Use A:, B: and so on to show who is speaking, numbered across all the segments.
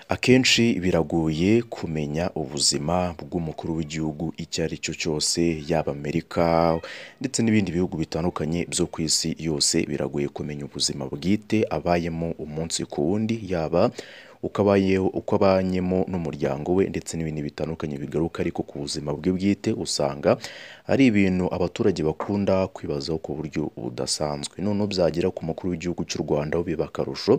A: Akenshi biragoye kumenya ubuzima bw'umukuru w'igihugu icyo ari cyo cyose, yaba Amerika ndetse n'ibindi bihugu bitandukanye byo ku isi yose, biragoye kumenya ubuzima bwite abayemo umunsi ku wundi, yaba uko abanyemo n'umuryango we ndetse n'ibindi bitandukanye bigaruka ariko ku buzima bwe bwite, usanga ari ibintu abaturage bakunda kwibazaho ku buryo budasanzwe. Noneho byagera ku mukuru w'igihugu cy'u Rwanda ho biba akarusho,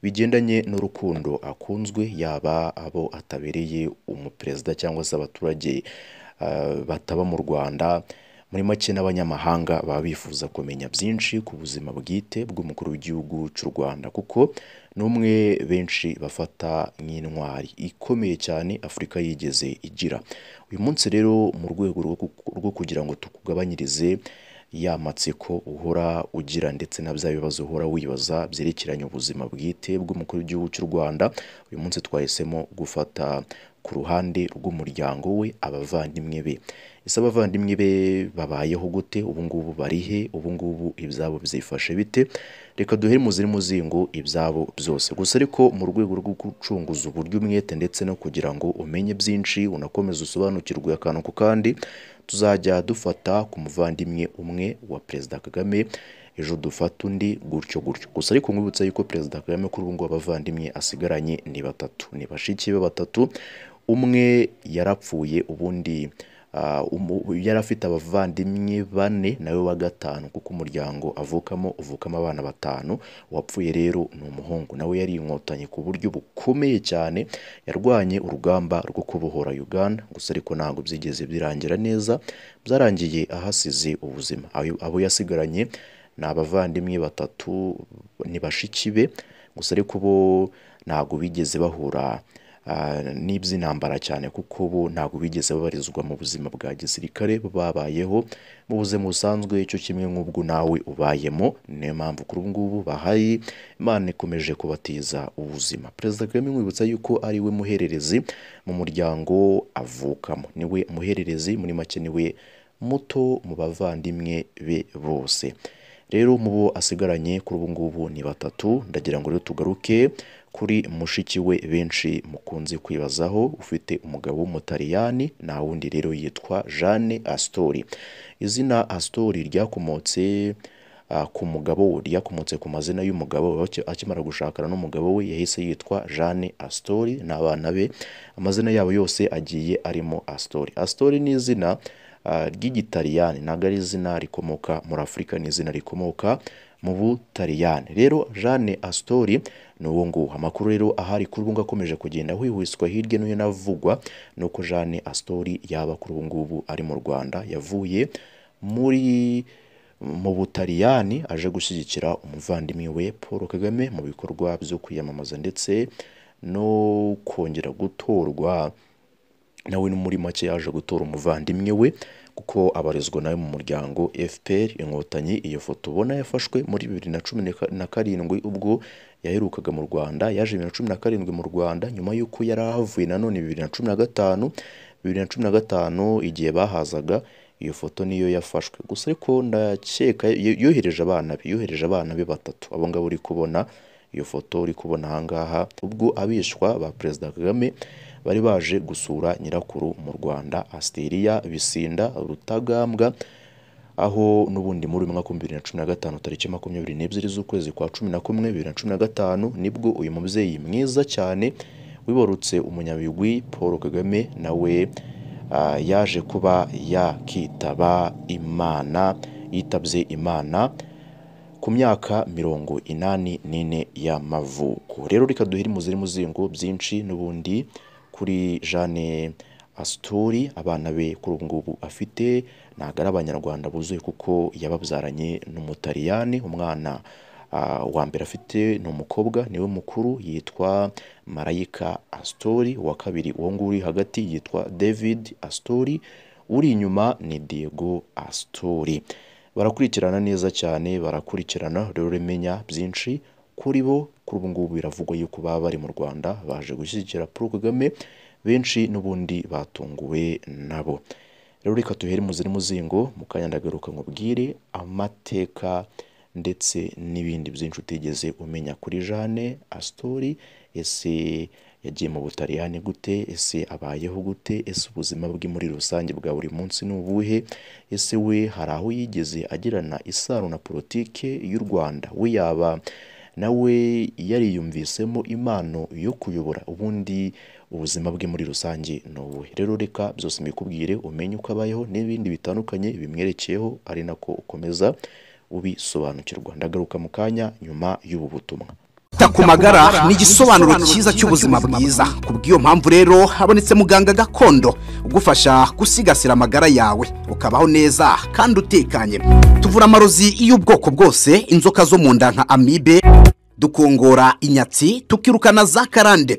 A: bigendanye n'urukundo akunzwe, yaba abo atabereye umuperezida cyangwa se abaturage bataba mu Rwanda, muri make n'abanyamahanga baba bifuza kumenya byinshi ku buzima bwite bw'umukuru w'igihugu cy'u Rwanda kuko ni umwe benshi bafata nk'intwari ikomeye cyane Afurika yigeze igira. Uyu munsi rero mu rwego rwo kugira ngo tukugabanyirize ya matsiko uhora ugira ndetse na bya bibazo uhora wibaza byerekeranye ubuzima bwite bw'umukuru w'igihugu cy'u Rwanda, uyu munsi twahisemo gufata ku ruhande rw'umuryango we, abavandimwe be. Ese abavandimwe be babayeho gute? Ubu ngubu bari he? Ubu ngubu ibyabo byifashe bite? Reka duhere muzi n'umuzingo ibyabo byose. Gusa ariko mu rwego rwo gucunguza uburyo umwete ndetse no kugira ngo umenye byinshi, unakomeze usobanukirwe akantu ku kandi, tuzajya dufata ku muvandimwe umwe wa Perezida Kagame, ejo dufate undi gutyo gutyo. Gusa ariko nkwibutsa yuko Perezida Kagame kuri ubu ngubu abavandimwe asigaranye ni batatu. Ni bashiki be batatu, umwe yarapfuye, ubundi yari afite abavandimwe bane na we wa gatanu kuko umuryango avukamo uvukamo abana batanu, uwapfuye rero ni umuhungu na we yari inkotanyi ku buryo bukomeye cyane, yarwanye urugamba rwo kubohora Uganda, gusa ariko ntabwo byigeze birangira neza, byarangiye ahasize ubuzima. Abo yasigaranye ni abavandimwe batatu, ni bashiki be, gusa ariko bo ntabwo bigeze bahura n'iby'intambara cyane kuko bo ntabwo bigeze babarizwa mu buzima bwa gisirikare, bo babayeho mu buzima busanzwe cyo kimwe nk'ubwo nawe ubayemo, niyo mpamvu kuri ubu ngubu bahari, Imana ikomeje kubatiza ubuzima. Perezida Kagame nkwibutsa yuko ari we muhererezi mu muryango avukamo, ni we muhererezi, muri make ni we muto mu bavandimwe be bose. Rero mu bo asigaranye kuri ubu ngubu ni batatu, ndagira ngo rero tugaruke kuri mushiki we benshi mukunze kwibazaho, ufite umugabo w'umutaliyani, nta wundi rero yitwa Jane Astori. Izina Astori ryakomotse ku mugabo we, ryakomotse ku mazina y'umugabo we, akimara gushakana n'umugabo we yahise yitwa Jane Astori n'abana be, amazina yabo yose agiye arimo Astori. Astori ni izina ry'Igitaliyani, ntabwo ari izina rikomoka muri Afurika, ni izina rikomoka mu Butaliyani. Rero Jane Astori ni uwo nguwo. Amakuru rero ahari kuri ubu ngubu akomeje kugenda hwihwiswa hirya no hino avugwa, ni uko Jane Astori yaba kuri ubu ngubu ari mu Rwanda, yavuye muri mu Butaliyani aje gushyigikira umuvandimwe we Paul Kagame mu bikorwa byo kwiyamamaza ndetse no kongera gutorwa, na we muri make yaje gutora umuvandimwe we kuko abarizwa na we mu muryango FPR Inkotanyi, iyo foto ubona yafashwe muri bibiri na cumi na karindwi ubwo yaherukaga mu Rwanda, yaje bibiri na cumi na karindwi mu Rwanda nyuma y'uko yari ahavuye nanone bibiri na cumi na gatanu, bibiri na cumi na gatanu igihe bahazaga iyo foto niyo yafashwe. Gusa ariko ndakeka yohereje abana be, yohereje abana be batatu, abo ngabo uri kubona, iyo foto uri kubona aha ngaha, ubwo abishwa ba Perezida Kagame bari baje gusura nyirakuru mu Rwanda, Asteriya Bisinda Rutagambwa, aho n'ubundi muri uyu mwaka w'ibihumbi bibiri na cumi na gatanu tariki makumyabiri n'ebyiri z'ukwezi kwa cumi na kumwe, bibiri na cumi na gatanu, nibwo uyu mubyeyi mwiza cyane wibarutse umunyabigwi Paul Kagame na we yaje kuba yakitaba Imana, yitabye Imana ku myaka mirongo inani n'ine y'amavuko. Rero reka duhere muzi n'umuzingo byinshi n'ubundi kuri Jane Astori, abana be kuri ubu ngubu afite ntabwo ari Abanyarwanda buzuye kuko yababyaranye n'Umutaliyani, umwana wa mbere afite ni umukobwa niwe mukuru yitwa Marayika Astori, uwa kabiri uwo nguwo uri hagati yitwa David Astori, uri inyuma ni Diego Astori. Barakurikirana neza cyane, barakurikirana, rero menya byinshi kuri bo. Kuri ubu ngubu biravugwa yuko baba bari mu Rwanda, baje gushyigikira Paul Kagame, benshi n'ubundi batunguwe nabo. Rero reka duhere muzi n'umuzingo, mu kanya ndagaruka nkubwire amateka ndetse n'ibindi byinshi utigeze umenya kuri Jane Astori, ese yagiye mu Butaliyani gute ese abayeho gute ese ubuzima bwe muri rusange bwa buri munsi ni ubuhe ese we hari aho yigeze agirana isano na politike y'u Rwanda we yaba nawe yariyumvisemo impano yo kuyobora ubundi ubuzima bwe muri rusange ni ubuhe rero reka byose mbikubwire umenye uko abayeho n'ibindi bitandukanye bimwerekeyeho ari nako ukomeza ubisobanukirwa ndagaruka mu kanya nyuma y'ubu butumwa
B: kwita ku magara ni igisobanuro cyiza cy'ubuzima bwiza ku bw'iyo mpamvu rero habonetse muganga gakondo ugufasha gusigasira amagara yawe ukabaho neza kandi utekanye tuvura amarozi y'ubwoko bwose inzoka zo mu nda nka amibe dukongora inyatsi tukirukana za karande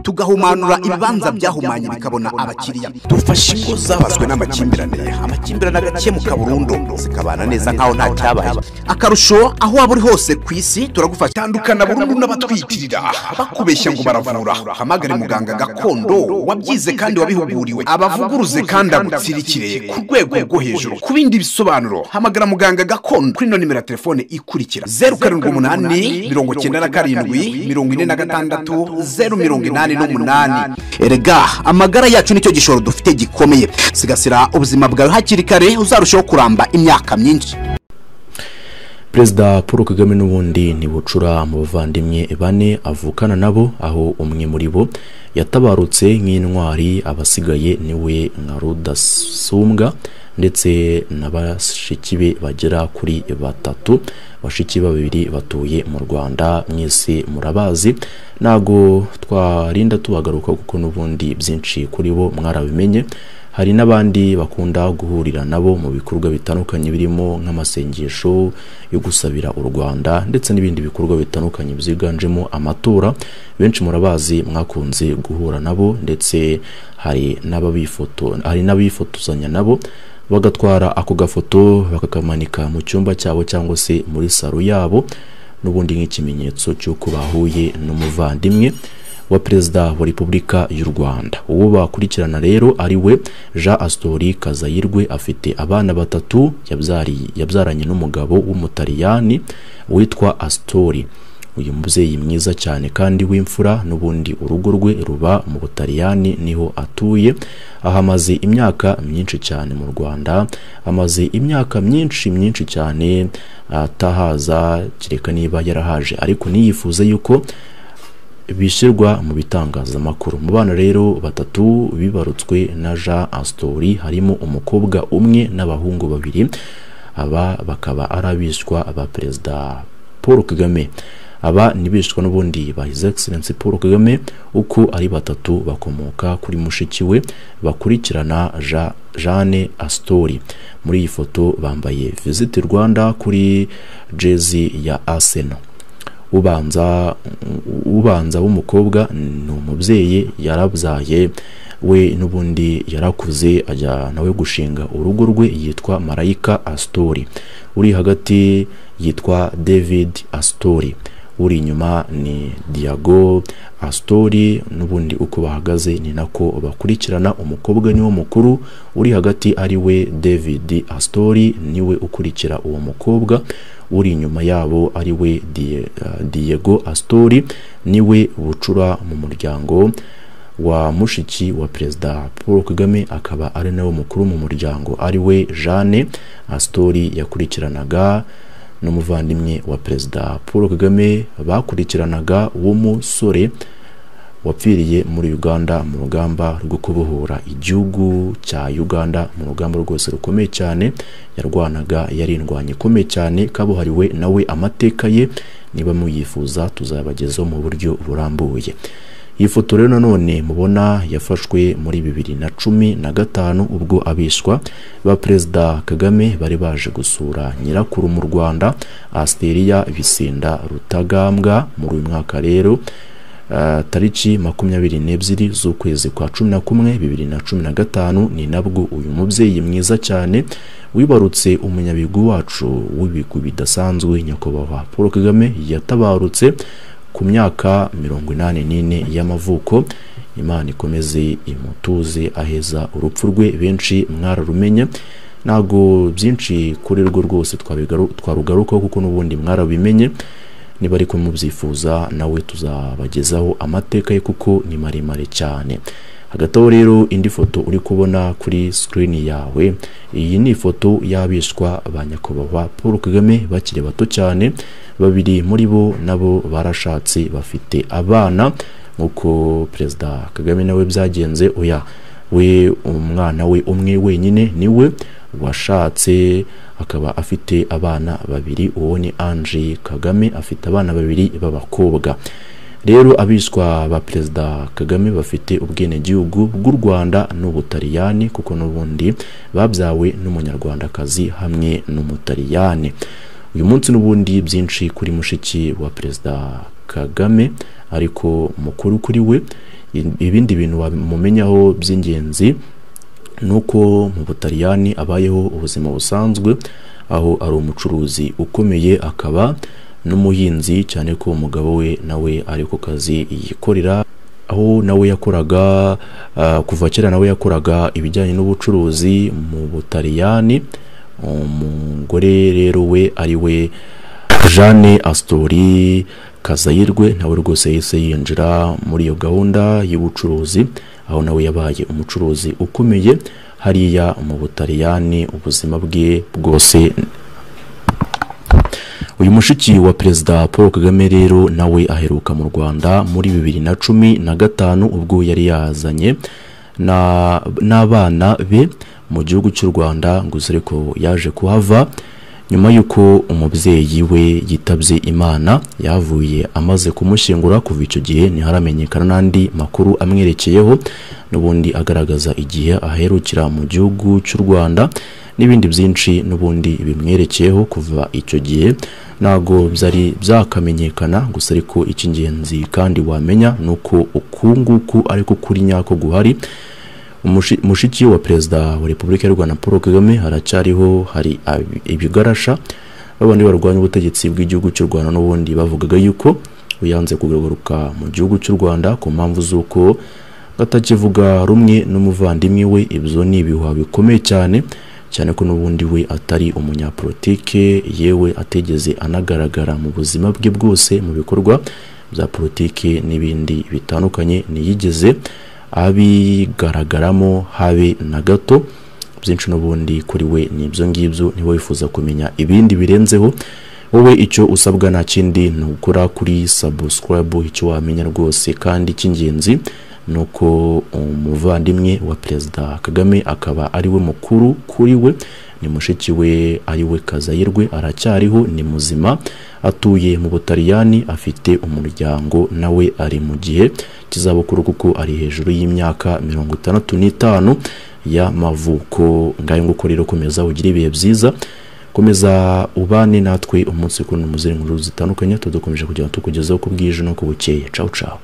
B: tugahumanura ibibanza byahumanye bikabona abakiriya dufasha ingo zabazwe n'amakimbirane amakimbirane agakemuka burundu zikabana neza nkaho nta cyabaye akarusho aho waba uri hose ku isi turagufasha
C: tandukana burundu n'abatwitirira bakubeshya ngo baravura hamagare muganga gakondo wabyize kandi wabihuguriwe abavuguruze kandi agutsirikire ku rwego rwo hejuru ku bindi bisobanuro hamagara muganga gakondo kuri ino nimero ya telefone ikurikira zeru karindwi umunani mirongo icyenda na karindwi mirongo ine na gatandatu zeru mirongo inani n'umunani
B: erega amagara yacu nicyo gishoro dufite gikomeye sigasira ubuzima bwawe hakiri kare uzarushaho kuramba imyaka myinshi
A: perezida paul kagame n'ubundi ntibucura mu bavandimwe bane avukana nabo aho umwe muri bo yatabarutse nk'intwari abasigaye niwe nka rudasumbwa ndetse na bashiki be bagera kuri batatu bashiki babiri batuye mu rwanda mwese murabazi ntago twarinda tubagaruka kuko n'ubundi byinshi kuri bo mwarabimenye hari n'abandi bakunda guhurira nabo mu bikorwa bitandukanye birimo nk'amasengesho yo gusabira u rwanda ndetse n'ibindi bikorwa bitandukanye byiganjemo amatora benshi murabazi mwakunze guhura nabo ndetse hari n'ababifoto hari n'abifotozanya nabo bagatwara ako gafoto bakakamanika mu cyumba cyabo cyangwa se muri salo yabo n'ubundi nk'ikimenyetso cy'uko bahuye n'umuvandimwe wa perezida wa repubulika y'u rwanda uwo bakurikirana rero ari we jean asitori kazayirwe afite abana batatu yabyaranye n'umugabo w'umutaliyani witwa asitori uyu mubyeyi mwiza cyane kandi w'imfura n'ubundi urugo rwe ruba mu butaliyani niho atuye aha amaze imyaka myinshi cyane mu rwanda amaze imyaka myinshi myinshi cyane atahaza kereka niba yarahaje ariko ntiyifuze yuko bishyirwa mu bitangazamakuru mu bana rero batatu bibarutswe na jean asitori harimo umukobwa umwe n'abahungu babiri aba bakaba ari abishywa ba perezida paul kagame aba ni bishywa n'ubundi ba hizi egiserensi paul kagame uko ari batatu bakomoka kuri mushiki we bakurikirana jeanne asitori muri iyi foto bambaye visiti rwanda kuri jezi ya aseno ubanza ubanza w'umukobwa ni umubyeyi yarabyaye we n'ubundi yarakuze ajya nawe gushinga urugo rwe yitwa marayika asitori uri hagati yitwa david asitori uri inyuma ni diago asitori n'ubundi uko bahagaze ni nako bakurikirana umukobwa niwo mukuru uri hagati ari we david asitori niwe ukurikira uwo mukobwa uri inyuma yabo ari we diego asitori niwe bucura mu muryango wa mushiki wa perezida paul kagame akaba ari nawe mukuru mu muryango ari we jeanne asitori yakurikiranaga n'umuvandimwe wa perezida paul kagame bakurikiranaga w'umusore wapfiriye muri uganda mu rugamba rwo kubohora igihugu cya uganda mu rugamba rwose rukomeye cyane yarwanaga yari indwanya ikomeye cyane kabuhariwe nawe amateka ye niba muyifuza tuzabagezaho mu buryo burambuye iyi foto rero nanone mubona yafashwe muri bibiri na cumi na gatanu ubwo abishywa ba perezida kagame bari baje gusura nyirakuru mu rwanda asteriya bisinda rutagambwa muri uyu mwaka rero tariki makumyabiri n'ebyiri z'ukwezi kwa cumi na kumwe bibiri na cumi na gatanu ni nabwo uyu mubyeyi mwiza cyane wibarutse umunyabigwi wacu w'ibigwi bidasanzwe nyakubahwa paul kagame yatabarutse ku myaka mirongo inani n'ine y'amavuko imana ikomeze imutuze aheza urupfu rwe benshi mwararumenye ntabwo byinshi kuri rwo rwose twarugarukaho kuko n'ubundi mwarabimenye niba ariko mubyifuza nawe tuzabagezaho amateka ye kuko ni maremare cyane hagati aho rero indi foto uri kubona kuri sikirini yawe iyi ni ifoto y'abishwa ba nyakubahwa paul kagame bakiri bato cyane babiri muri bo nabo barashatse bafite abana nk'uko perezida kagame nawe byagenze oya we umwana we umwe wenyine niwe washatse akaba afite abana babiri uwo ni ange kagame afite abana babiri b'abakobwa rero abiswa ba perezida kagame bafite ubwenegihugu bw'u rwanda n'ubutaliyani kuko n'ubundi babyawe n'umunyarwandakazi hamwe n'umutaliyani uyu munsi n'ubundi byinshi kuri mushiki wa perezida kagame ariko mukuru kuri we ibindi bintu bamumenyaho by'ingenzi nuko mu butaliyani abayeho ubuzima busanzwe aho ari umucuruzi ukomeye akaba n'umuhinzi cyane ko umugabo we nawe ari ku kazi yikorera aho nawe yakoraga kuva kera nawe yakoraga ibijyanye n'ubucuruzi mu butaliyani umugore rero we ari we jeanne asitori kazayirwe nawe rwose yahise yinjira muri iyo gahunda y'ubucuruzi aho nawe yabaye umucuruzi ukomeye hariya mu butaliyani ubuzima bwe bwose uyu mushiki wa perezida paul kagame rero nawe aheruka mu rwanda muri bibiri na cumi na gatanu ubwo yari yazanye n'abana be mu gihugu cy'u rwanda ngo uzere ko yaje kuhava nyuma y'uko umubyeyi we yitabye imana yavuye amaze kumushyingura kuva icyo gihe ntiharamenyekana n'andi makuru amwerekeyeho n'ubundi agaragaza igihe aherukira mu gihugu cy'u rwanda n'ibindi byinshi n'ubundi bimwerekeyeho kuva icyo gihe ntabwo byari byakamenyekana gusa ariko icy'ingenzi kandi wamenya ni uko uku nguku ariko kuri nyako guhari mushiki wa perezida wa repubulika y'u rwanda paul kagame haracyariho hari ibigarasha babandi barwanya ubutegetsi bw'igihugu cy'u rwanda n'ubundi bavugaga yuko uyanze kugaruka mu gihugu cy'u rwanda ku mpamvu z'uko batakivuga rumwe n'umuvandimwe we ibyo ni ibihuha bikomeye cyane cyane ko n'ubundi we atari umunyapolitike yewe ategeze anagaragara mu buzima bwe bwose mu bikorwa bya politiki n'ibindi bitandukanye ntiyigeze abigaragaramo habe na gato byinshi n'ubundi kuri we ni ibyo ngibyo niba wifuza kumenya ibindi birenzeho wowe icyo usabwa nta kindi ni ugukora kuri sabusikarabu icyo wamenya rwose kandi cy'ingenzi ni uko umuvandimwe wa perezida kagame akaba ari we mukuru kuri we ni mushiki we ari we kazayirwe aracyariho ni muzima atuye mu butaliyani afite umuryango nawe ari mu gihe kizabukuru kuko ari hejuru y'imyaka mirongo itandatu n'itanu y'amavuko ngayo nguko rero komeza ugira ibihe byiza komeza ubane natwe umunsi ku nkuru zitandukanye tudukomeje kugira ngo tukugezeho ku bwije no ku bukeye cawu cawu